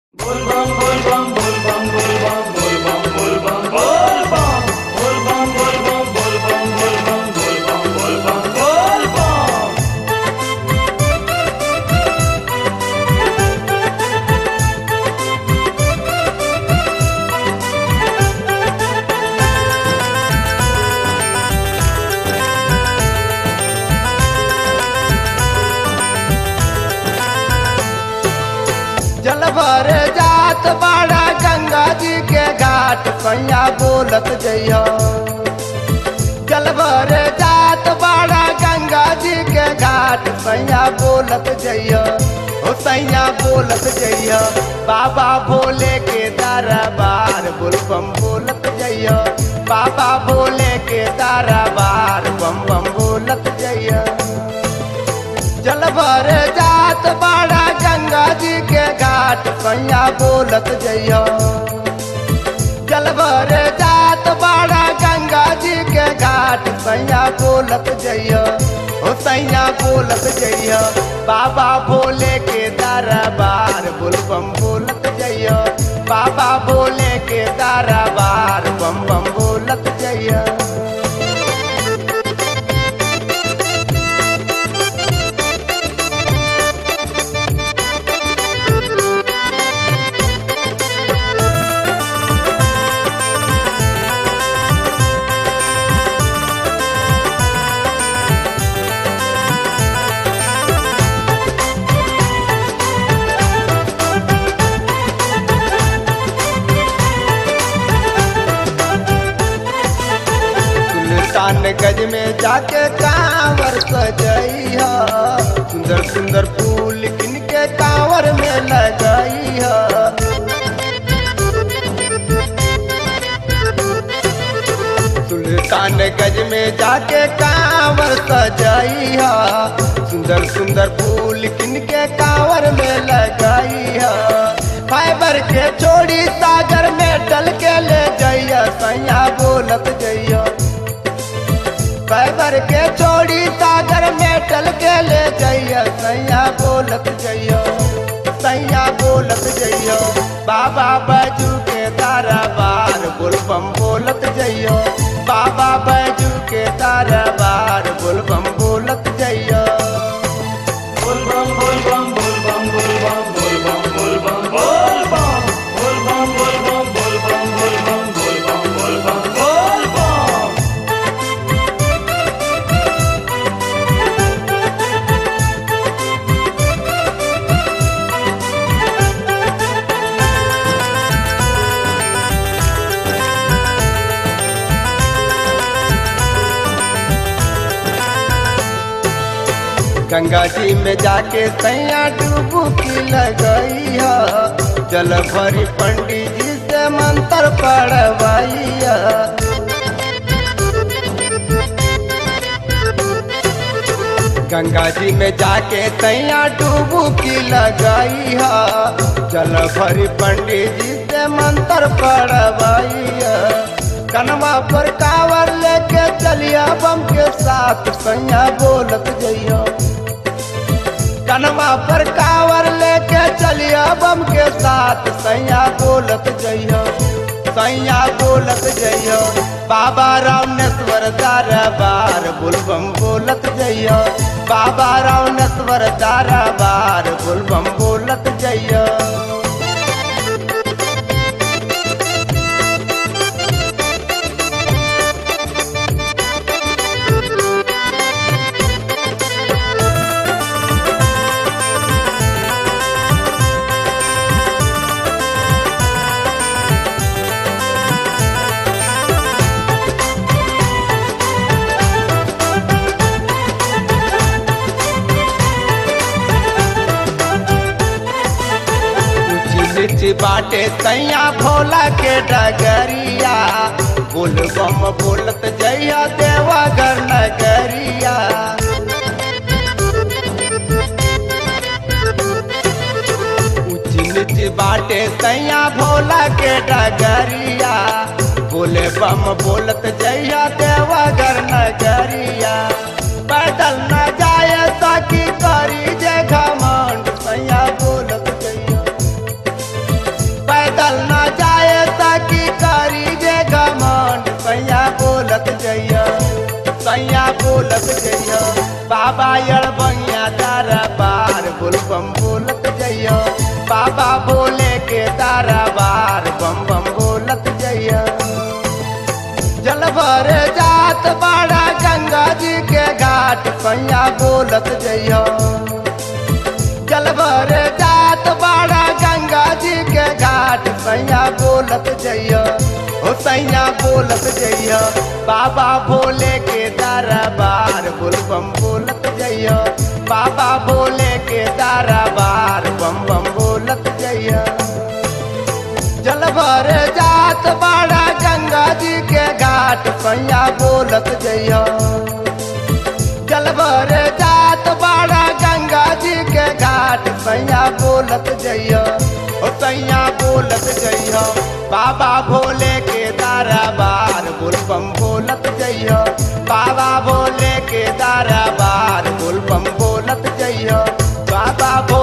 जल भर जात बाड़ा गंगा जी के घाट पैया बोलत जइह जल भर जात बाड़ा गंगा जी के घाट पैया बोलत जइह ओ सैया बोलत जइह बाबा भोले के दरबार बोलबम बोलत जइह बाबा भोले के दरबार बम बम बोलत जइह जल भर जात बाड़ा गंगा जी के घाट पैया बोलत जइह जल भर जात बाड़ा गंगा जी के घाट पैया बोलत जइह ओ सैया बोलत जइह बाबा भोले के दरबार बोलबम बोलत जइह बाबा भोले के दरबार बम बम बोलत जइह सुल्तान गज में जाके कांवर सजइहा सुंदर सुंदर फूल किन के कांवर में लगइहा सुल्तान गज में जाके कांवर सजइहा सुंदर सुंदर फूल किन के कांवर में लगइहा फाइबर के छोड़ी सागर में डल के ले जइया सैया बोलत जइया फाइबर के छोड़ी सागर में डल के ले जइया सैया बोलत जइया सैया बोलत जइयो बाबा बैजू के दरबार बोलबम बोलत जइयो बाबा बैजू के दरबार बोलबम बोलत जइयो बोलबम बोलबम बोलबम बोलबम बोलबम बोलबम बोलबम बोलबम बोलबम बोलबम बोलबम बोलबम बोलबम बोलबम गंगा जी में जाके सैया डुबकी लगैया जल भरी पंडित जी से मंत्र पढ़वैया गंगा जी में जाके सैया डुबकी लगैया जल भरी पंडित जी से मंत्र पढ़वैया कनवा पर कावर लेके चलिया बम के साथ सैया बोलत जइयो कनवा पर कावर लेके चलिया बम के साथ सैया बोलत जइयो सैया बोलत जइयो बाबा रामेश्वर दरबार बोलबम बोलत जइयो बाबा रामेश्वर दरबार बोलबम बोलत जइयो ऊंची बाटे सैया भोला के डगरिया बोल बम बोलत जइया देवा घर नगरिया ऊंची नीची बाटे सैया भोला के डगरिया बोले बम बोलत जइया देवा घर नगरिया पैदल न जाए सकी करी जे घमंड सैया बोलत जइया सैया बोलत जइयो बाबा अड़बंगिया तारा बार बोल बम बोलत जइयो बाबा बोले के तारा बार बम बम बोलत जइयो जल भर जात बाड़ा गंगा जी के घाट सैया बोलत जइयो जल भर जात बाड़ा गंगा जी के घाट सैया बोलत जइयो ओ सैया बोलत जइयो बाबा भोले के दरबार बोल बम बोलत जइयो बाबा भोले के दरबार बम बम बोलत जइयो जल भर जात बाड़ा गंगा जी के घाट सैया बोलत जइयो जल भर जात बाड़ा गंगा जी के घाट सैया बोलत जइयो ओ सैया बोलत जइयो बाबा भोले के दरबार बोल बम बोलत जइयो बाबा भोले के दरबार बोल बम बोलत जइयो बाबा भोले